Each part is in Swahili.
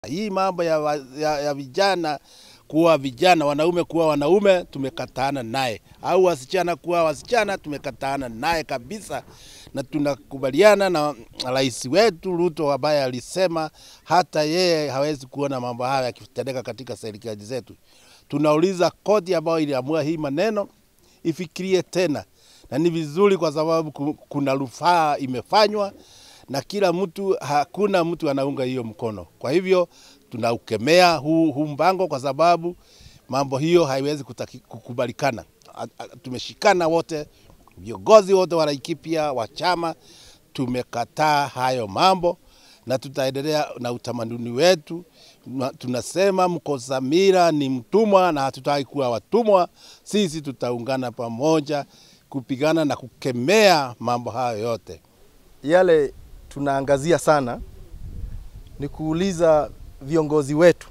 Hii mambo ya, wa- ya, ya vijana kuwa vijana, wanaume kuwa wanaume, tumekataana naye, au wasichana kuwa wasichana, tumekataana naye kabisa, na tunakubaliana na rais wetu Ruto ambaye alisema hata yeye hawezi kuona mambo haya yakitendeka katika serikali zetu. Tunauliza koti ambayo iliamua hii maneno ifikirie tena, na ni vizuri kwa sababu ku- kuna rufaa imefanywa na kila mtu, hakuna mtu anaunga hiyo mkono. Kwa hivyo tunaukemea huu, huu mpango kwa sababu mambo hiyo haiwezi kutaki, kukubalikana. A- a- Tumeshikana wote, viongozi wote wa Laikipia wa chama tumekataa hayo mambo na tutaendelea na utamaduni wetu. Na Tunasema mkosa mila ni mtumwa na hatutaki kuwa watumwa. Sisi tutaungana pamoja kupigana na kukemea mambo hayo yote. Yale tunaangazia sana ni kuuliza viongozi wetu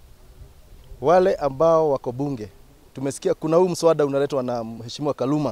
wale ambao wako bunge. Tumesikia kuna huu mswada unaletwa na Mheshimiwa Kaluma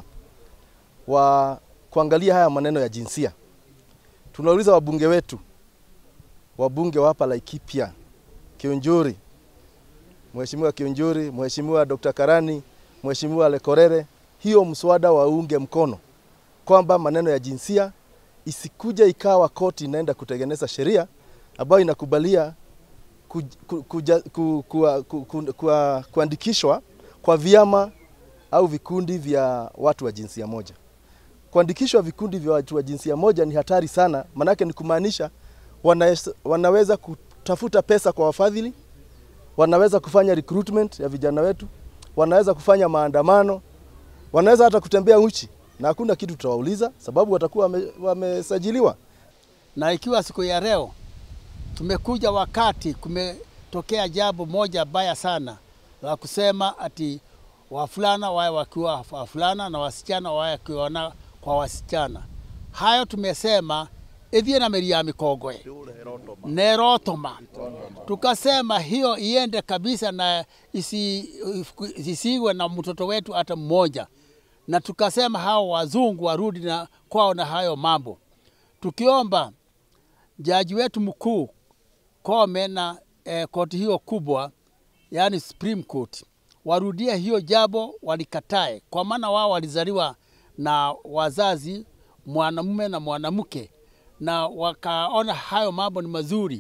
wa kuangalia haya maneno ya jinsia. Tunauliza wabunge wetu, wabunge wa hapa Laikipia, Kionjuri, Mheshimiwa Kionjuri, Mheshimiwa Dr. Karani, Mheshimiwa Lekorere, hiyo mswada waunge mkono kwamba maneno ya jinsia isikuja ikawa koti inaenda kutengeneza sheria ambayo inakubalia ku, ku, kuja, ku, ku, ku, ku, ku, kuandikishwa kwa vyama au vikundi vya watu wa jinsia moja. Kuandikishwa vikundi vya watu wa jinsia moja ni hatari sana, manake ni kumaanisha wanaweza, wanaweza kutafuta pesa kwa wafadhili, wanaweza kufanya recruitment ya vijana wetu, wanaweza kufanya maandamano, wanaweza hata kutembea uchi na hakuna kitu tutawauliza, sababu watakuwa wame- wamesajiliwa. na ikiwa siku ya leo tumekuja wakati kumetokea jambo moja baya sana la kusema ati wafulana wawe wakiwa wafulana na wasichana wawe wakiona kwa wasichana. Hayo tumesema ithie na meri ya mikogoe nerotoma, tukasema hiyo iende kabisa na isi, isiwe na mtoto wetu hata mmoja, na tukasema hao wazungu warudi na kwao na hayo mambo, tukiomba jaji wetu mkuu Kome na eh, koti hiyo kubwa yani Supreme Court warudie hiyo jambo, walikatae, kwa maana wao walizaliwa na wazazi mwanamume na mwanamke, na wakaona hayo mambo ni mazuri,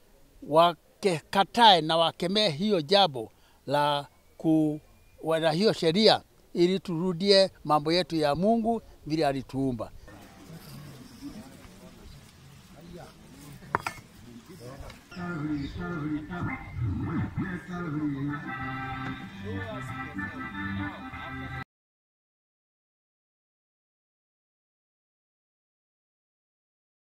wakekatae na wakemee hiyo jambo la ku na hiyo sheria, ili turudie mambo yetu ya Mungu vile alituumba. Calvary, Calvary, Calvary, Calvary,